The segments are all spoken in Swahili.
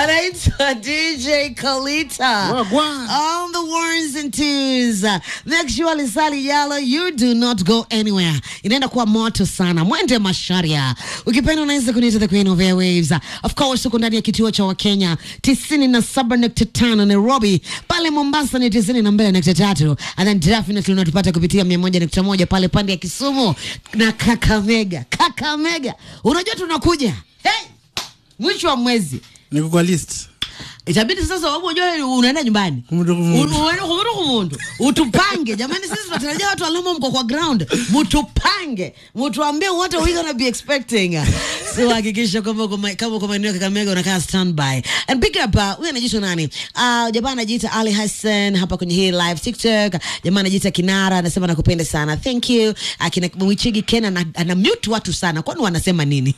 anaitwa DJ Kalita Wagwan. on the ones and twos. Make sure Lisali Yalo, you do not go anywhere. Inaenda kuwa moto sana. Mwende Masharia. Ukipenda unaweza kuniita the queen of airwaves. Of course uko ndani ya kituo cha Wakenya 97.5 Nairobi, pale Mombasa ni 92.3 and then definitely unatupata kupitia 101.1 pale pande ya Kisumu na Kakamega. Kakamega. Unajua tunakuja. Hey! Mwisho wa mwezi niko kwa list itabidi sasa wabu ujue unaenda nyumbani Kumundu, kumundu. U- uende kumundu kumundu utupange jamani sisi tunatarajia watu walimo mko kwa ground mutupange mutuambie what are we gonna be expecting so hakikisha kwamba uko ma- kama uko maeneo ya Kakamega unakaa standby and pick up uh, huyu anajiita nani uh, jamaa anajiita Ali Hassan hapa kwenye hii live TikTok jamaa anajiita Kinara anasema nakupenda sana thank you akina Mwichigi Kena ana, ana mute watu sana kwani wanasema nini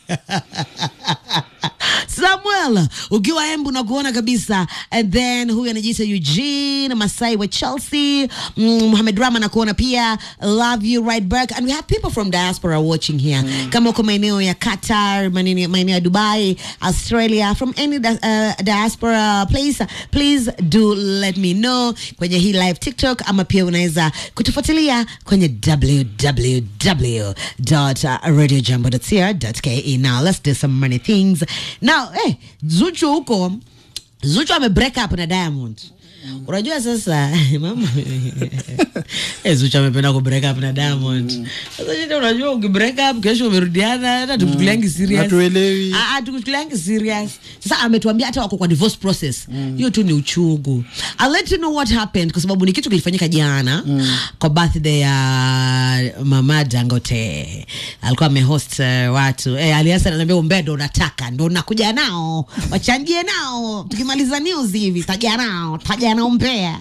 Samuel ukiwa Embu na kuona kabisa and then huyu anajiita Eugene Masai wa Chelsea mm, Mohamed Rama na kuona pia love you right back and we have people from diaspora watching here kama uko maeneo ya Qatar maeneo maeneo ya Dubai Australia from any di- uh, diaspora place please do let me know kwenye hii live TikTok ama pia unaweza kutufuatilia kwenye www.radiojambo.co.ke now let's do some money things now eh, Zuchu huko Zuchu ame break up na Diamond unajua sasa mama eh, Zuchu amependa ku break up na Diamond sasa shida unajua uki break up kesho umerudiana hata tukuchukuliangi serious Hatuelewi. Ah, ah, tukuchukuliangi serious sasa ametuambia hata wako kwa divorce process hiyo tu ni uchungu I'll let you know what happened kwa sababu ni kitu kilifanyika jana kwa birthday ya mama Dangote alikuwa amehost uh, watu eh, aliasa ananiambia umbea ndo unataka ndo unakuja nao wachangie nao tukimaliza news hivi taja nao taja nao umbea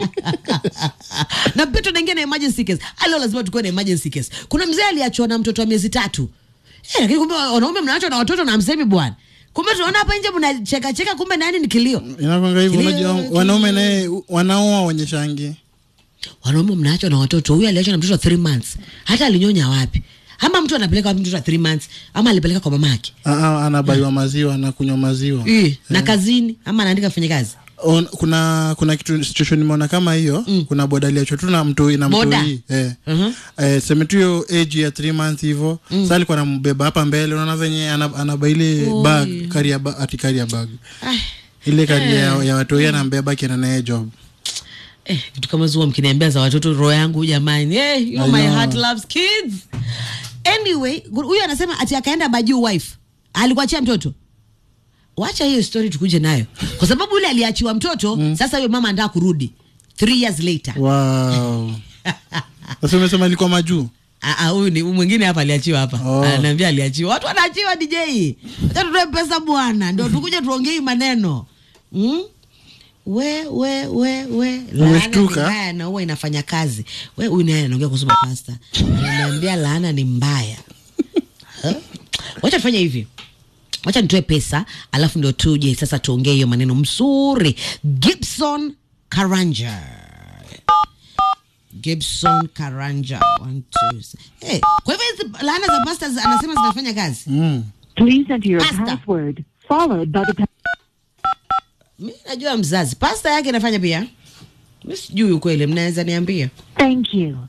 na pia tunaingia na emergency case alio lazima tukuwe na emergency case kuna mzee aliachwa na mtoto wa miezi tatu eh, lakini kumbe wanaume mnaachwa na watoto na msemi bwana kumbe tunaona hapa nje mnacheka cheka kumbe nani ni kilio inakwanga hivyo Kilio, unajua kilio. wanaume naye wanaoa wenye shangi wanaume mnaachwa na watoto huyu aliachwa na mtoto wa three months hata alinyonya wapi ama mtu anapeleka wapi mtoto wa three months ama alipeleka kwa mamake Ah, ah, anabaiwa maziwa anakunywa maziwa Eh, na kazini ama anaandika fanya kazi On, kuna kuna kitu situation nimeona kama hiyo kuna boda aliachwa tu na mtoi na Boda? mtoi eh. Mhm. eh, seme tu hiyo age ya 3 months hivyo mm. sasa alikuwa anambeba hapa mbele unaona venye ana- anaba ile Oi. bag carrier ba, ati carrier bag Ai, ile carrier ya, ya watoi anambeba akienda naye job eh, vitu kama zuwa mkiniambia za watoto roho yangu jamani eh, you I my know. heart loves kids anyway huyu anasema ati akaenda bajuu wife alikuachia mtoto wacha hiyo story tukuje nayo kwa sababu yule aliachiwa mtoto sasa huyo mama anataka kurudi three years later wow sasa umesema ilikuwa majuu Ah, ah, huyu ni mwingine hapa aliachiwa hapa Oh. ananiambia aliachiwa watu wanaachiwa dj acha tutoe pesa bwana ndio tukuje tuongee hii maneno mm? we we we we laana ni Umeshtuka? mbaya na huwa inafanya kazi we huyu naye anaongea kuhusu pasta ananiambia laana ni mbaya Huh? wacha tufanye hivi wacha nitoe pesa alafu ndio tuje sasa tuongee hiyo maneno mzuri gibson karanja Gibson Karanja. One, two, s- hey, kwa hivyo hizi laana za pastors anasema zinafanya kazi. mm. Please enter your Pasta. password followed by the pa- Mi najua mzazi pasta yake inafanya pia. Mi sijui ukweli, mnaweza niambia. Thank you.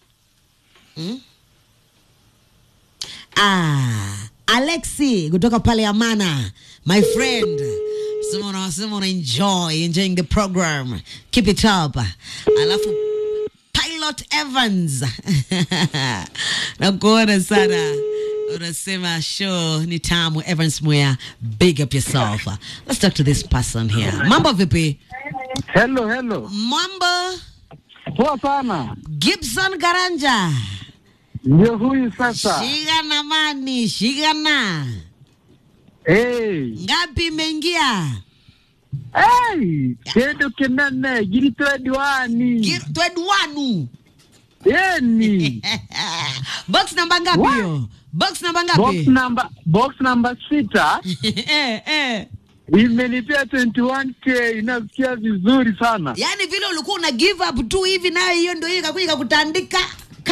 Ah, Alexi kutoka pale Amana, my friend. Sema unasema una enjoy enjoying the program. Keep it up. Alafu Pilot Evans. Nakuona sana. Unasema show ni tamu Evans Mwea. Big up yourself. Let's talk to this person here. Mambo vipi? Hello, hello. Mambo Poa sana. Gibson Garanja. Ndio huyu sasa. Shigana mani, shigana. Hey. Ngapi imeingia? Hey, kendo kenene girito diwani. Gi- Twedwanu. Yeni. Box namba ngapi What? hiyo? Box namba box ngapi? number box number sita eh, eh. imenipea 21k inasikia vizuri sana. Yaani vile ulikuwa una give up tu hivi nayo hiyo ndio hiyo ikakuja ikakutandika ka.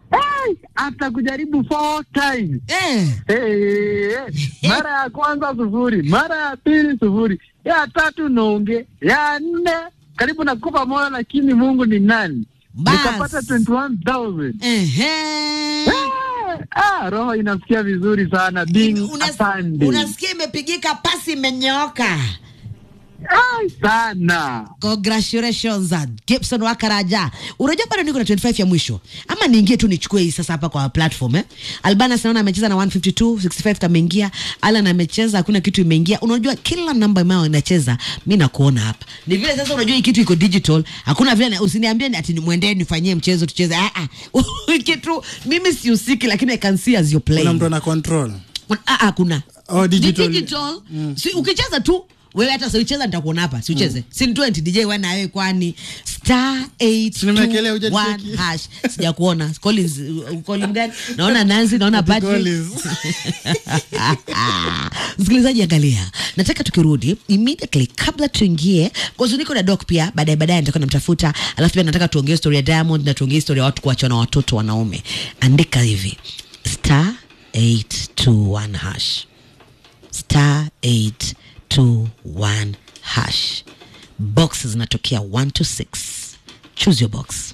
hey, hata kujaribu four times eh. hey, mara ya kwanza sufuri mara ya pili sufuri ya tatu nonge ya nne karibu na kupa moyo lakini mungu ni nani Bas. nikapata 21000 Ehe. Eh, ah, roho inasikia vizuri sana being Unas- a Sunday. unasikia imepigika pasi imenyooka Ai, sana congratulations uh, gibson wakaraja unajua bado niko na 25 ya mwisho ama niingie tu nichukue hii sasa hapa kwa platform eh? albanas naona amecheza na 152 65 kameingia alan amecheza hakuna kitu imeingia unajua kila namba ambayo inacheza mi nakuona hapa ni vile sasa unajua hii kitu iko digital hakuna vile na- usiniambie ni ati nimwendee nifanyie mchezo tucheze ah, ah. kitu mimi sihusiki lakini i can see as you're kuna playing mtu ana control Ah, ah, kuna Oh, digital. Ni digital. Si, ukicheza tu wewe hata siucheza nitakuona hapa siucheze si ni 20 dj wana wewe kwani star Si nimewekelea 821 hujanicheki. hash sijakuona Collins uh, Collins gani naona Nancy naona Ati Patrick Collins. msikilizaji angalia nataka tukirudi immediately kabla tuingie kwanza niko na doc pia baadaye baadaye nitakuwa namtafuta alafu pia nataka tuongee story ya diamond na tuongee story ya watu kuachwa na watoto wanaume andika hivi star 821 hash star 821 hash box zinatokea 1 to 6 choose your box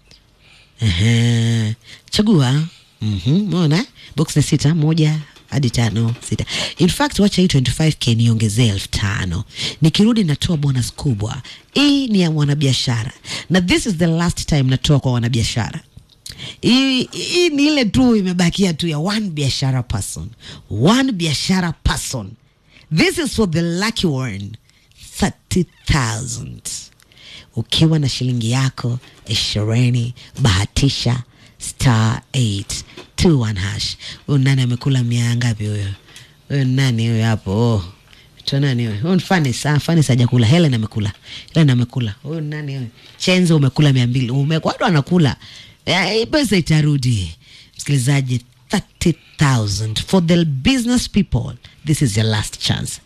Ehe. chagua Mhm, umeona box ni sita moja hadi tano sita in fact wacha hii 25k niongezee elfu tano nikirudi natoa bonus kubwa hii ni ya mwanabiashara na this is the last time natoa kwa wanabiashara hii hii ni ile tu imebakia tu ya one biashara person one biashara person this is for the lucky one 30000 ukiwa na shilingi yako ishirini bahatisha star 821 hash huyu nani amekula mia ngapi huyo huyo nani huyo hapo oh. to nani huyo huyo ni fanis ah, fanis hajakula helen amekula helen amekula huyo ni nani huyo chenzo umekula mia mbili umekwado anakula Eh, hii pesa itarudi msikilizaji 30000 for the business people this is your last chance